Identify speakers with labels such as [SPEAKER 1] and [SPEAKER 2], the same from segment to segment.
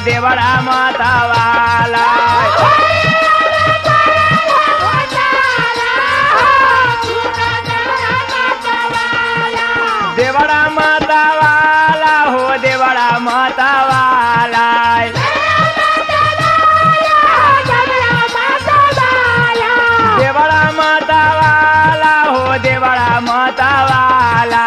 [SPEAKER 1] देवरा मतवाला देवरा मतवाला हो देवरा मतवाला देवरा मतवाला हो देवरा मतवाला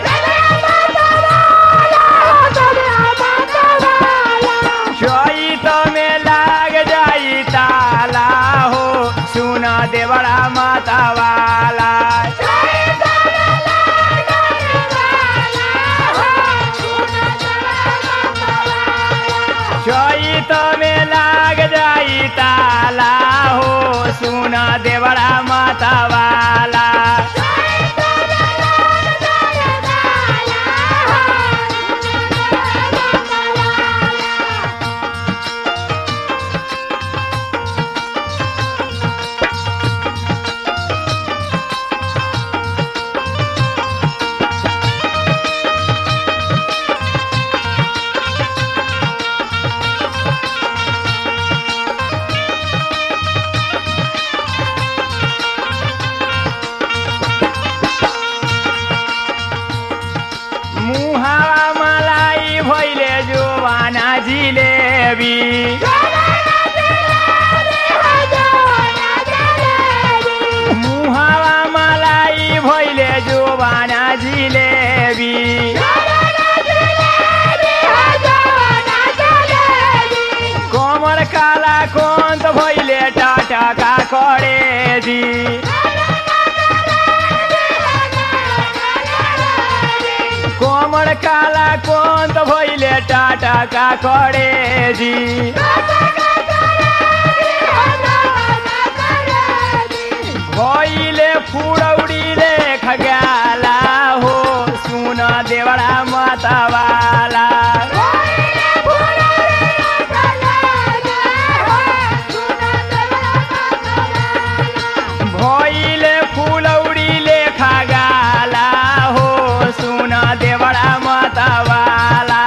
[SPEAKER 1] चैत में लाग जाई ताला हो सुन देवरा मतवाला चैत में लाग जाई ताला हो सुन देवरा मतवाला मुहावा मलाई भैले जोवाना जिलेबी मुहावा मलाई भैले जोवाना जिलेबी कमर काला कोन्त भैले टाटाका करेजी कोमर काला कोन्त भैले टाटाका करेजी भैले फुडौडीले खगाला हो सुन देवडा मतवाला भैले फुलौडीले खगाला हो सुन देवडा मतवाला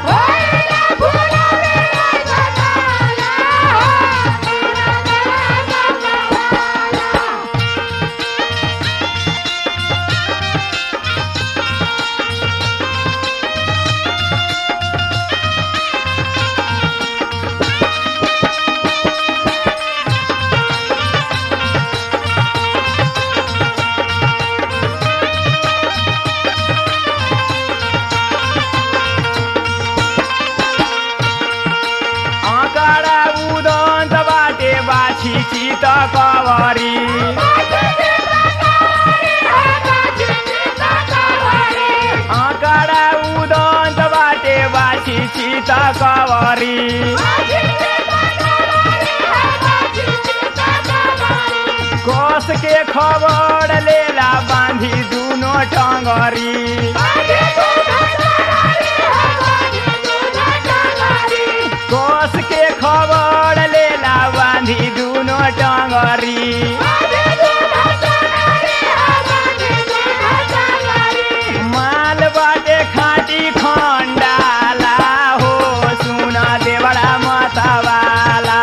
[SPEAKER 1] आँकडा उदन्त बाटे बाछी चित कवरी आँकडा उदन्त बाटे बाछी चित कवरी कस के खबर लेला बाँधी दुनो टङ्गरी कस के खबर लेला बाँधी दुनो टङ्गरी माल बाटे खाटी खण्डाला हो सुन देवडा मतवाला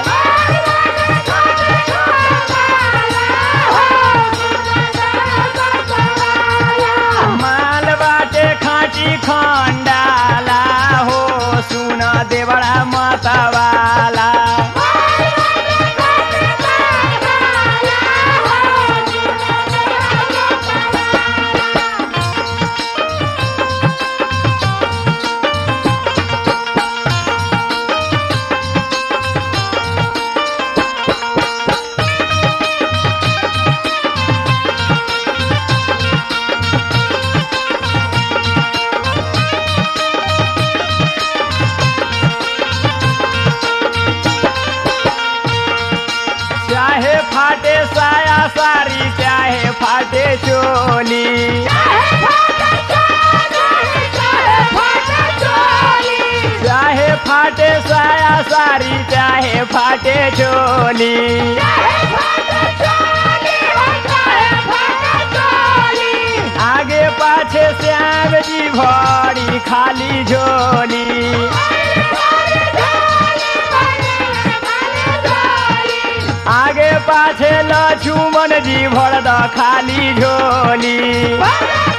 [SPEAKER 1] माल बाटे खाटी खण्डाला हो सुन देवडा मतवाला चाहे फाटे साया सारी चाहे फाटे चोली चाहे फाटे साया सारी चाहे फाटे चोली आगे पाछे श्याम जी भरी खाली झोली पाछे लक्ष्मण जी भर द खाली झोली